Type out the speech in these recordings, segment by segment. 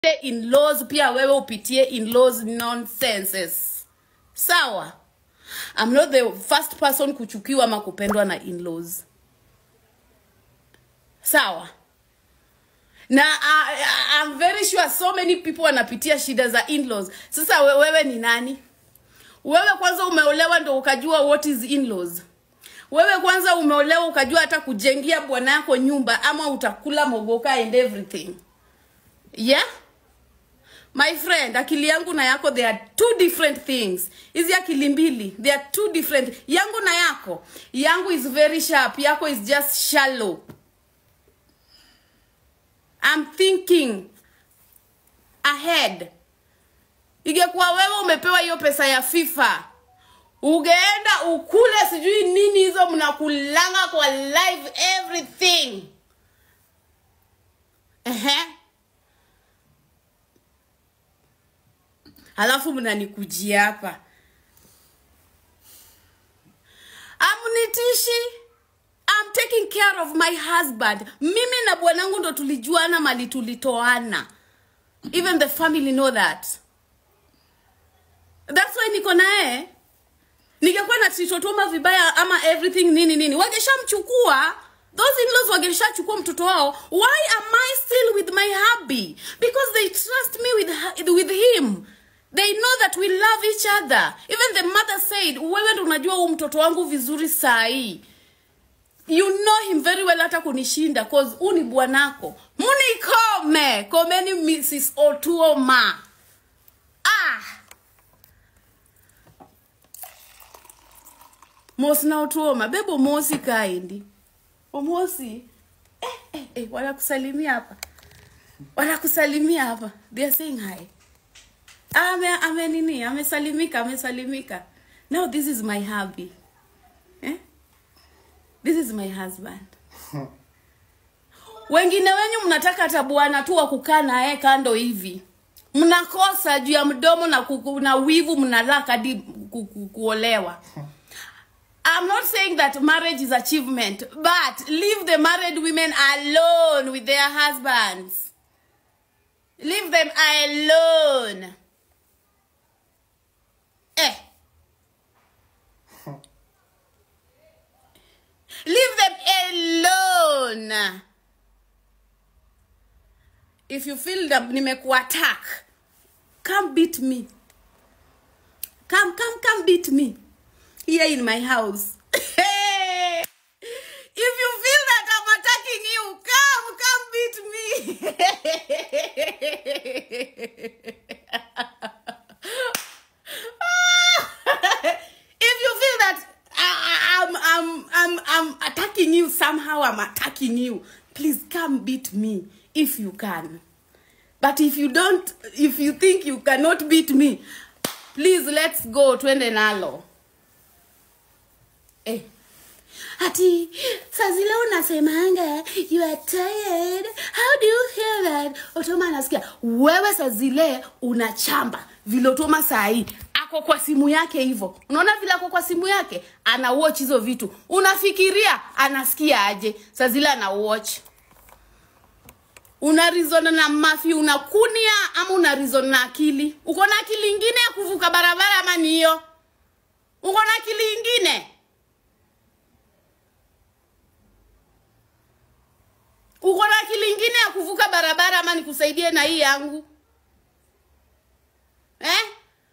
in-laws pia wewe upitie in-laws nonsenses sawa i'm not the first person kuchukiwa ama kupendwa na in-laws sawa na uh, I'm very sure so many people wanapitia shida za in-laws sasa we- wewe ni nani wewe kwanza umeolewa ndo ukajua what is in-laws wewe kwanza umeolewa ukajua hata kujengia bwana yako nyumba ama utakula mogoka and everything yeah my friend akili yangu na yako they are two different things hizi akili mbili they are two different yangu na yako yangu is very sharp yako is just shallow I'm thinking ahead ingekuwa wewe umepewa hiyo pesa ya fifa ugeenda ukule sijui nini hizo mnakulanga kwa live everything Ehe. alafu mnanikujia hapa amnitishi I'm taking care of my husband mimi na bwanangu ndo tulijuana mali tulitoana even the family know that that's why niko naye ningekuwa na titotoma vibaya ama everything nini nini wangeshamchukua those in-laws wangeshachukua mtoto wao why am i still with my hubby because they trust me with, her- with him they know that we love each other even the mother said wewe ndo unajua huu mtoto wangu vizuri saa hii you know him very well hata kunishinda cause huu ni bwanako munikome komeni mrs otuoma ah mosi na otuoma bebo mosi kaendi omosi eh, eh, eh, wanakusalimia hapa wanakusalimia hapa they are saying hi ame ame nini amesalimika amesalimika now this is my hubby eh? this is my husband wengine wenyu mnataka hata bwana tu wa kukaa naye kando hivi mnakosa juu ya mdomo na, kuku, na wivu mnalaka hadi ku, ku, kuolewa I'm not saying that marriage is achievement, but leave the married women alone with their husbands. Leave them alone. Eh. Leave them alone. If you feel that nimekuattack, come beat me. Come, come, come beat me. Here in my house. if you feel that I'm attacking you, come, come beat me. if you feel that I, I'm, I'm, I'm, I'm attacking you somehow, I'm attacking you. Please come beat me if you can. But if you don't, if you think you cannot beat me, please let's go twende nalo. Eh. Ati saa zile unasemanga you are tired. How do you hear that? Otoma anasikia wewe saa zile unachamba vile Otoma saa hii ako kwa simu yake hivyo. Unaona vile ako kwa simu yake ana watch hizo vitu. Unafikiria anasikia aje? Saa zile ana watch una reason na mafi unakunia ama una reason na akili uko na akili ingine ya kuvuka barabara ama ni hiyo uko na akili ingine uko na akili ingine ya kuvuka barabara ama nikusaidie na hii yangu eh?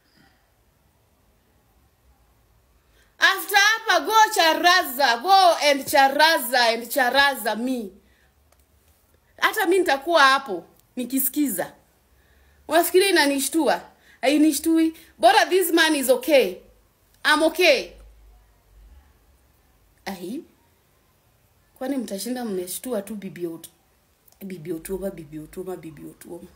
after hapa go charaza go and charaza and charaza me hata mi nitakuwa hapo nikisikiza unafikiri inanishtua ainishtui bora this man is okay I'm okay ai kwani mtashinda mmeshtua tu bibi Otu- bibi otuoma bibi otuoma bibi otuoma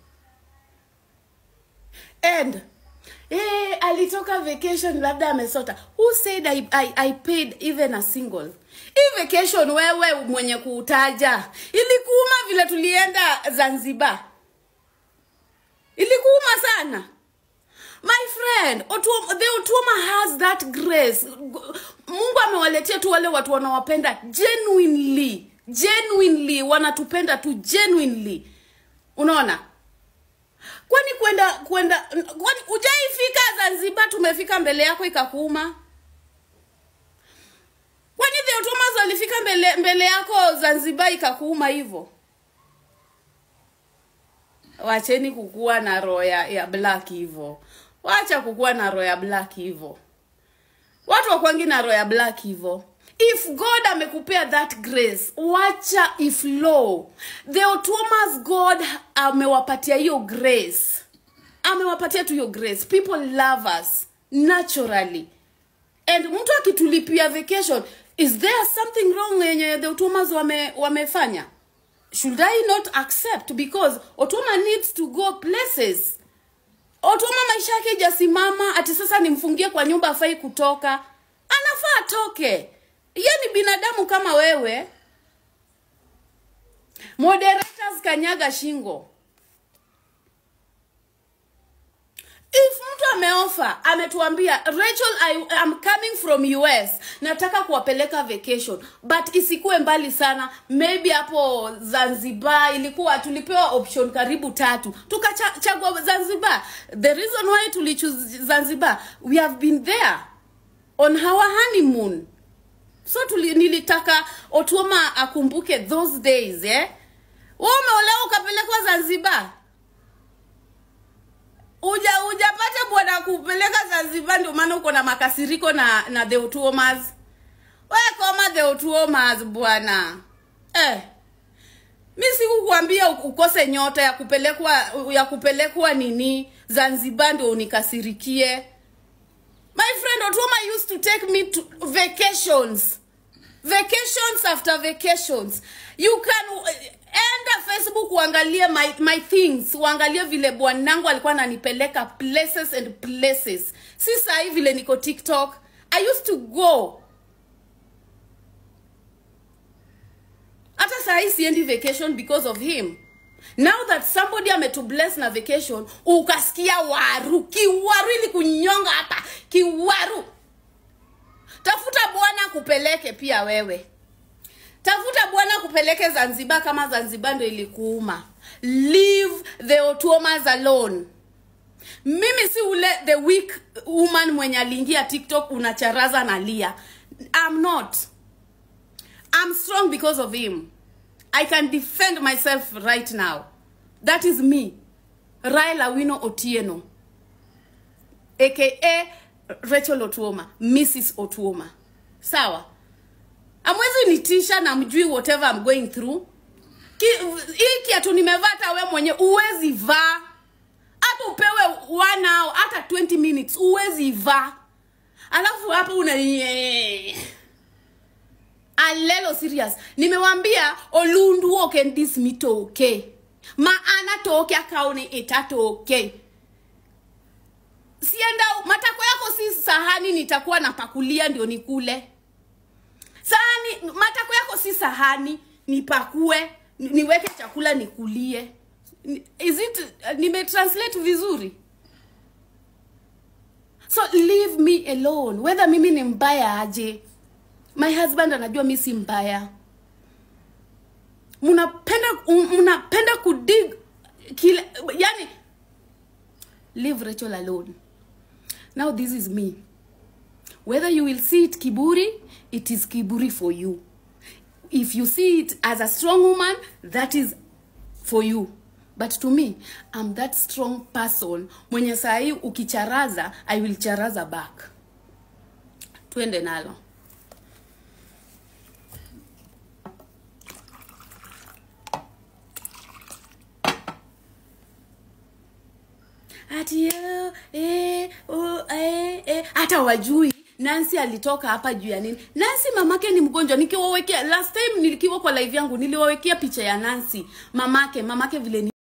and eh, alitoka vacation labda amesota who said I, I, I paid even a single hii vacation wewe mwenye kuutaja ilikuuma vile tulienda zanzibar ilikuuma sana my friend Otuoma, the Otuoma has that grace mungu amewaletea tu wale watu wanawapenda genuinely genuinely wanatupenda tu genuinely unaona kwenda kwani ujaifika zanzibar tumefika mbele yako ikakuuma kwani the Otomas walifika mbele, mbele yako zanzibar ikakuuma hivyo wacheni kukuwa na roho ya, ya black hivyo wacha kukuwa na roho ya black hivyo watu wakwangi na roho ya black hivyo if god amekupea that grace wacha iflow the Otomas god amewapatia hiyo grace amewapatia tu hiyo grace people love us naturally and mtu akitulipia vacation is there something wrong yenye the Otomas wame, wamefanya should i not accept because otoma needs to go places otoma maisha yake ijasimama ati sasa nimfungie kwa nyumba afai kutoka anafaa atoke ye ni binadamu kama wewe moderators kanyaga shingo if mtu ameofa ametuambia rachel I, I'm coming from us nataka kuwapeleka vacation but isikuwe mbali sana maybe hapo zanzibar ilikuwa tulipewa option karibu tatu tukachagua zanzibar the reason why tulichoose zanzibar we have been there on our honeymoon so tuli, nilitaka otuoma akumbuke those days eh? we umeolewa ukapelekwa zanzibar uja ujapata bwana kupeleka zanzibar ndio maana uko na makasiriko na na the Otuomas. we koma the Otuomas bwana eh. mi sikukuambia ukose nyota ya kupelekwa ya kupelekwa nini zanzibar ndio unikasirikie my friend Otuoma used to take me to vacations vacations after vacations you can enda facebook uangalie my, my things uangalie vile bwanangu alikuwa ananipeleka places and places si sahii vile niko tiktok i used to go hata sahii siendi vacation because of him now that somebody ametubless na vacation ukasikia waru kiwaru ili kunyonga hapa kiwaru tafuta bwana kupeleke pia wewe tafuta bwana kupeleke zanzibar kama zanzibar ndo ilikuuma leave the Otuomas alone mimi si ule the weak woman mwenye aliingia tiktok unacharaza na lia i'm not i'm strong because of him i can defend myself right now that is me raila wino otieno aka rachel otuoma mrs otuoma sawa amwezi nitisha na mjui whatever I'm going through Ki, hii kiatu nimevaa hata we mwenye uwezi vaa hata upewe one hour hata 20 minutes uwezi vaa alafu hapo una alelo serious nimewambia olundu okendis mitoke maana toke akaone itatoke sienda matako yako si sahani nitakuwa napakulia ndio nikule sahani matako yako si sahani nipakue ni- niweke chakula nikulie Ni- is it nimetranslate vizuri so leave me alone whether mimi ni mbaya aje my husband anajua mi si mbaya mnapenda mnapenda kudig kile yani leave rachel alone now this is me whether you will see it kiburi it is kiburi for you if you see it as a strong woman that is for you but to me i'm that strong person mwenye sahii ukicharaza i will charaza back twende nalo ati oh, eh, oh, eh, eh. hata wajui nancy alitoka hapa juu ya nini nancy mamake ni mgonjwa nikiwawekea last time nilikiwa kwa live yangu niliwawekea picha ya nancy mamake mamake vile ni